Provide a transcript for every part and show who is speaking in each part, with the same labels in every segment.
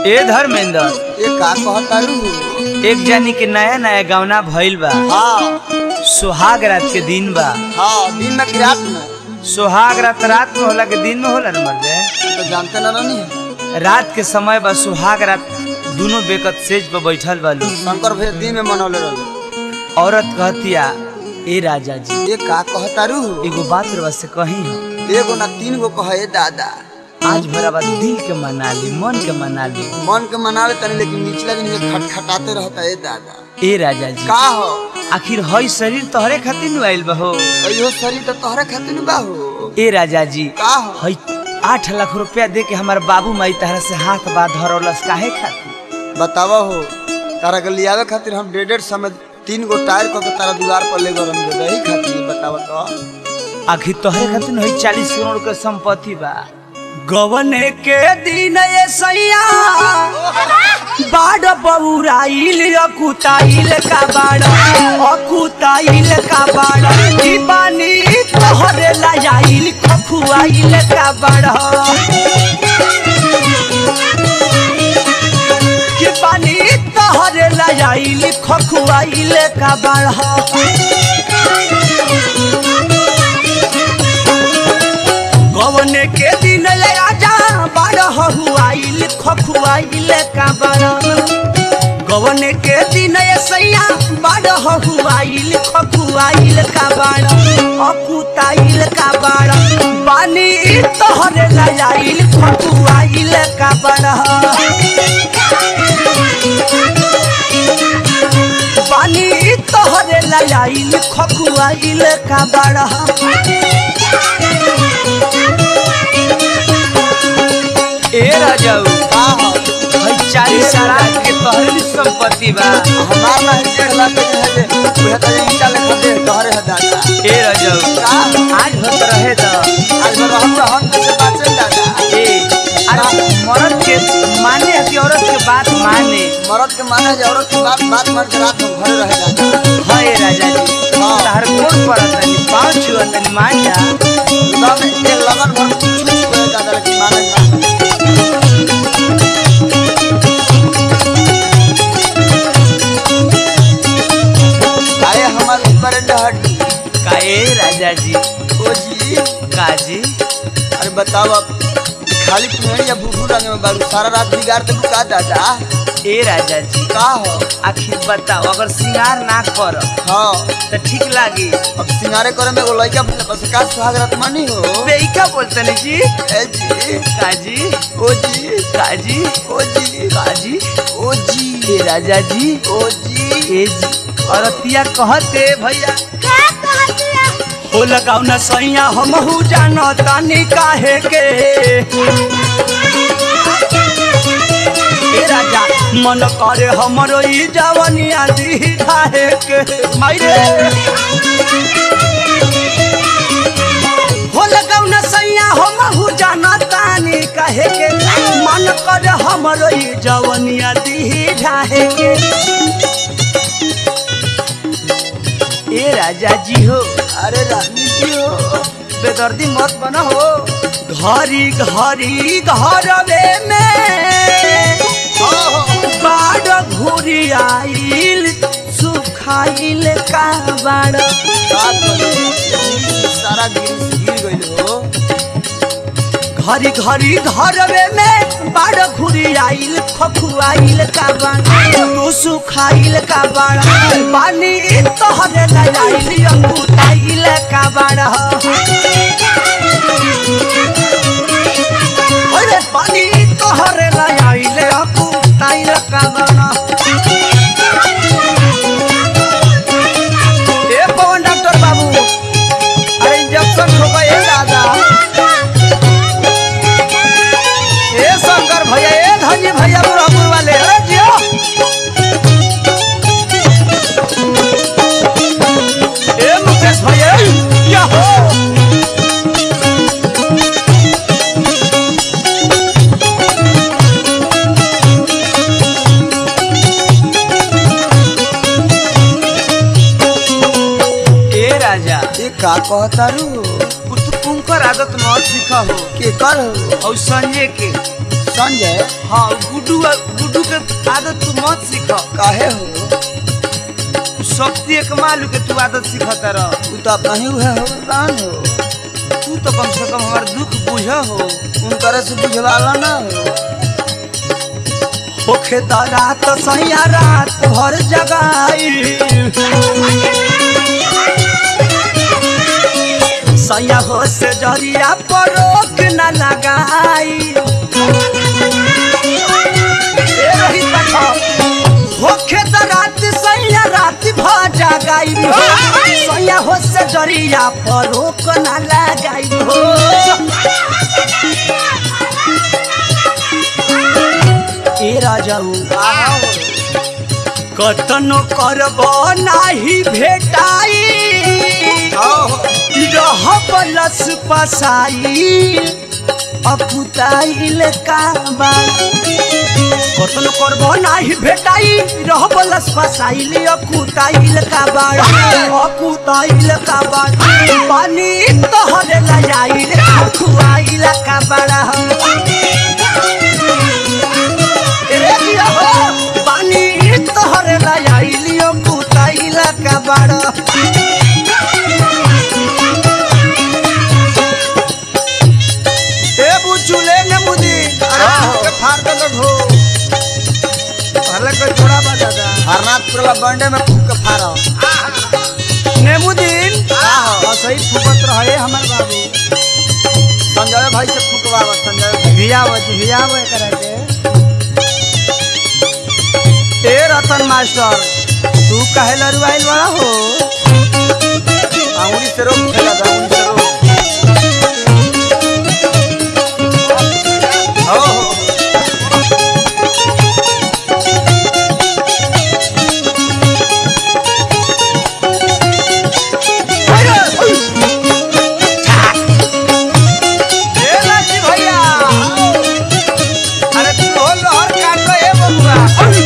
Speaker 1: ए धर्मेंद्र
Speaker 2: ये का कहतारू
Speaker 1: एक जानी के नया नया गवना भइल बा
Speaker 2: हाँ
Speaker 1: सुहाग रात के दिन बा
Speaker 2: हाँ दिन में कि रात में
Speaker 1: सुहाग रात रात में होला के दिन में होला न मर्दे
Speaker 2: तो जानते न रहनी
Speaker 1: रात के समय बा सुहाग रात दोनों बेकत सेज पर बैठल बालू
Speaker 2: शंकर भैया दिन में मनौले रहले
Speaker 1: औरत कहतिया ए राजा जी
Speaker 2: ये का कहतारू
Speaker 1: एगो बात रवा से कही हो
Speaker 2: एगो ना तीन गो कहे दादा
Speaker 1: आज भरा बात दिल के मना ली मन के मना ली
Speaker 2: मन के मनावे तनी लेकिन निचला दिन ये खटखटाते रहता है दादा
Speaker 1: ए राजा जी
Speaker 2: का हो
Speaker 1: आखिर हई शरीर तोहरे खातिर नु आइल बा हो
Speaker 2: अयो शरीर तो तोहरे खातिर बा हो
Speaker 1: ए राजा जी
Speaker 2: का हो
Speaker 1: हई आठ लाख रुपया दे के हमारे बाबू माई तहरा से हाथ बा धरौलस काहे खातिर
Speaker 2: बतावा हो तारा के लियावे खातिर हम डेढ़ डेढ़ समय तीन गो टायर को के तारा दीवार पर ले गए हम रही खातिर बतावा तो
Speaker 1: आखिर तोहरे खातिर हई चालीस करोड़ के संपत्ति बा गवने के दिन ये सैया बाड़ बउराइल अकुताइल का बाड़ अकुताइल का बाड़ दीवानी तोहरे लाइल खखुआइल का बाड़ कि पानी तोहरे लाइल खखुआइल का बाड़ गवने के दिन ले राजा बाड़ हुआइल खखुआइल का बाड़ गवने के दिन ये सैया बाड़ हुआइल खखुआइल का बाड़ अकुताइल का बाड़ पानी तोहरे लाइल खखुआइल का बाड़ पानी तोहरे लाइल खखुआइल का बाड़ ए राजाऊ
Speaker 2: का हो
Speaker 1: भाई चालीस साल के तोहरे संपत्ति बा
Speaker 2: हमार ना है डेढ़ लाख के है जे उहे तो ईटा लेखा दे तोहरे है दादा
Speaker 1: ए राजाऊ
Speaker 2: का
Speaker 1: आज भत रहे तो
Speaker 2: आज भर हम तो हम से बाचे दादा
Speaker 1: ए आज मर्द के माने है कि औरत के बात माने
Speaker 2: मर्द के माने जे औरत की बात बात मार के रात में घरे रहे दादा
Speaker 1: हाँ ए राजा जी
Speaker 2: हाँ।
Speaker 1: तार कोन पड़त तनी पाँव छुआ तनी मान जा
Speaker 2: तब एक लगन भर कुछ कुछ करे दादा लेकिन माने ना आए हमार ऊपर हड्डी
Speaker 1: का ए राजा जी
Speaker 2: ओ जी
Speaker 1: काजी
Speaker 2: अरे बताओ अब खाली तुम्हें या भूखू रंग में बालू सारा रात बिगाड़ दे का दादा
Speaker 1: ए राजा जी
Speaker 2: का हो
Speaker 1: आखिर बताओ अगर श्रृंगार ना कर
Speaker 2: हाँ
Speaker 1: तो ठीक लागी
Speaker 2: अब सिंगारे करे में एगो लड़का अपने पास का सुहाग रात मानी हो
Speaker 1: बेइका बोलते नहीं जी
Speaker 2: ए जी
Speaker 1: काजी
Speaker 2: ओ जी
Speaker 1: काजी
Speaker 2: ओ जी
Speaker 1: काजी
Speaker 2: ओ जी
Speaker 1: ए राजा जी
Speaker 2: ओ जी
Speaker 1: ए जी औरतिया कहते भैया हो लगाऊ न सैया हमहू जानो तानी काहे के ए राजा मन करे हमरो ई जवनिया दी काहे के माइरे हो लगाऊ न सैया हमहू जानो तानी काहे के मन करे हमरो ई जवनिया दी ढाहे के ए राजा जी हो
Speaker 2: अरे रानी जी हो
Speaker 1: बेदर्दी मत बना हो घरी घरी घरवे में बाड़ घुरी आइल सुखाइल का बाड़
Speaker 2: का करे सारा गिर गिर गइल हो
Speaker 1: घरी घरी घरवे में बाड़ घुरी आइल खखुआइल का बाड़ तू सुखाइल का बाड़ पानी तोहरे लाइल अंगूठाइल का बाड़ अरे पानी तोहरे लाइल अंगूठाइल का बाड़ ए पवन डॉक्टर बाबू अरे इंजेक्शन ठोका ए दादा ए शंकर भैया ए धनी भैया बुढ़ापुर वाले अरे जियो ए मुकेश भैया या हो ए राजा
Speaker 2: ये का कहतारू
Speaker 1: तू कुंकर आदत मत सीखा हो
Speaker 2: के कर हो
Speaker 1: और संजय के
Speaker 2: संजय
Speaker 1: हाँ गुड्डू गुड्डू के आदत तू मत सीख
Speaker 2: काहे हो
Speaker 1: शक्ति एक मालू के तू आदत सीखता रह
Speaker 2: तू तो अपना ही हुआ हो कान हो
Speaker 1: तू तो कम से कम हमार दुख बुझ हो
Speaker 2: उनकर से बुझवाला ना हो
Speaker 1: होखे त रात सैया रात भर जगाई सैया हो से जरिया पर रोक न लगाई ए रही देखो, होखे त रात सैया रात भर जगाई सैया हो से जरिया पर रोक न लगाई हो ए राजाऊ कतनो करब नाही भेटाई रह बलस पसाई अकुताइल काबा कतनो करब नाही भेटाई रह बलस पसाइल अकुताइल काबा अकुताइल काबा पानी तोहरे लजाइल खुआइल काबा रे दिया हो पानी तोहरे लजाइलियो कुताइला का बड़ा ए बुचुले ने मुदी अरे के फाड़ दे तो ढो पहले को छोड़ा बा दादा
Speaker 2: हरनाथपुर ला बंडे में फूक के फाड़ा
Speaker 1: नेमुदीन
Speaker 2: हाँ
Speaker 1: सही फुकत रहे हमर बाबू
Speaker 2: संजय भाई से फूकवा संजय भाई
Speaker 1: भियाव भियाव एकरा के ए रतन मास्टर तू काहे लरुआइल बड़ा हो
Speaker 2: अंगुली से रोक खेला था अंगुली से रोक हो हो
Speaker 1: ए लाजी भैया अरे तू हो लहर काट लो ए बबुआ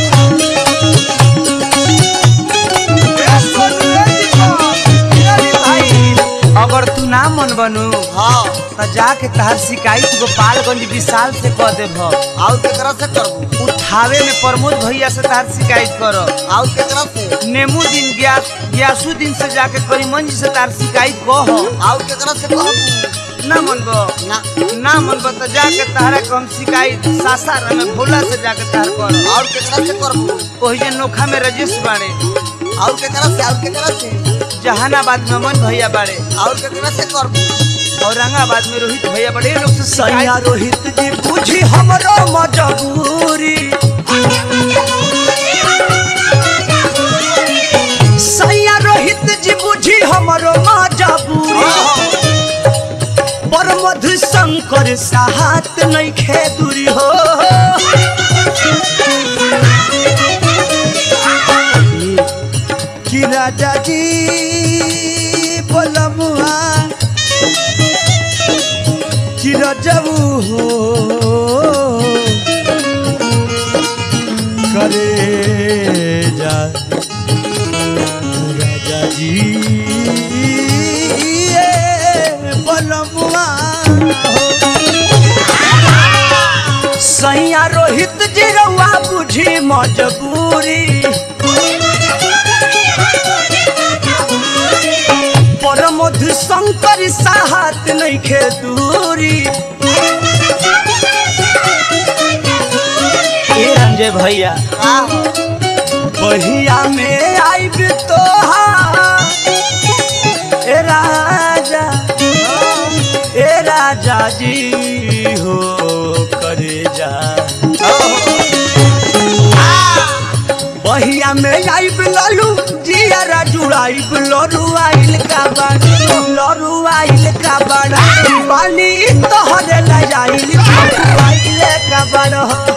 Speaker 1: ए सोनू रे दीपक, अरे भाई अगर तू ना मन बनू
Speaker 2: हाँ
Speaker 1: त जाके तहार शिकायत गोपालगंज विशाल से कह देब
Speaker 2: आउ केकरा से करबू
Speaker 1: उठावे में प्रमोद भैया से तहार शिकायत करो
Speaker 2: आउ केकरा से
Speaker 1: नेमू दिन ग्यास ग्यासु दिन से जाके करीमंज से तार शिकायत कह
Speaker 2: आउ केकरा से कहबू
Speaker 1: ना मनबो
Speaker 2: ना
Speaker 1: ना मनबो त जाके तारा कम शिकायत सासार में भोला से जाके तार कर
Speaker 2: और केकरा से करबू
Speaker 1: ओही जे नोखा में रजेश बाड़े
Speaker 2: और केकरा से और केकरा से
Speaker 1: जहानाबाद में अमन भैया बाड़े
Speaker 2: और केकरा से करबू
Speaker 1: औरंगाबाद में रोहित भैया बड़े लोग से
Speaker 3: सैया
Speaker 1: शिकायत
Speaker 3: रोहित जी बुझी हमरो मजबूरी सैया रोहित जी बुझी हमरो मजबूरी पर मधु शंकर साहत नहीं खेदुरी हो कि राजा जी बोलमुआ कि रजबू हो करे जा राजा जी ये बलमुआ हो सैया रोहित जी रउआ बुझी मजबूरी पर मधु शंकर साहत नहीं खे दूरी
Speaker 1: ए रंजय भैया
Speaker 3: बहिया में आइब तो ए राजा ए राजा जी हो करे जा बहिया में आइब ललू जियारा जुड़ाइब लरू आइल का बड़ लरू आइल का बड़ पानी तोहरे लजाइल आइल का बड़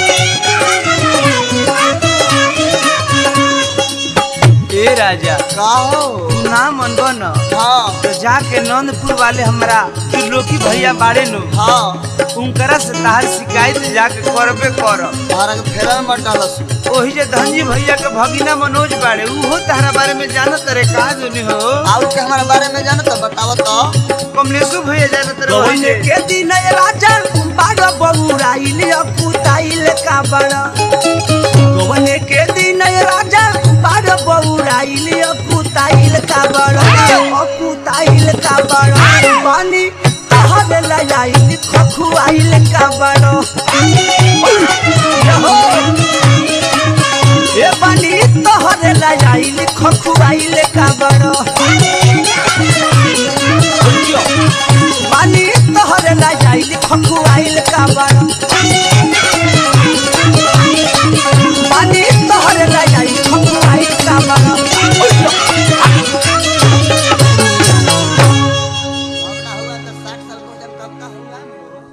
Speaker 1: ए राजा
Speaker 2: का हो
Speaker 1: तू ना मनबो न
Speaker 2: हाँ
Speaker 1: तो जाके नंदपुर वाले हमरा त्रिलोकी भैया बाड़े नु
Speaker 2: हाँ
Speaker 1: उनकरा से तार शिकायत जाके करबे कर
Speaker 2: तारा के फेरा में मत डालस
Speaker 1: ओही जे धनजी भैया के भगिना मनोज बाड़े उहो तारा बारे में जानत रे का जोनी हो
Speaker 2: और के हमारे बारे में जानो तो बताओ तो
Speaker 1: कमलेशु भैया जानत रे
Speaker 3: कौन
Speaker 1: ओही जे
Speaker 3: के दिन राजा बाड़ बबुराई
Speaker 1: हहुआइल कुताइल का बड़ा गवने के दिन राजा बार बउराइल कुताइल का बड़ा कुताइल का बड़ा पानी तहर लजाइल खखुआइल का बड़ा ए पानी तहर लजाइल खखुआइल का बड़ा पानी तहर लजाइल खखुआइल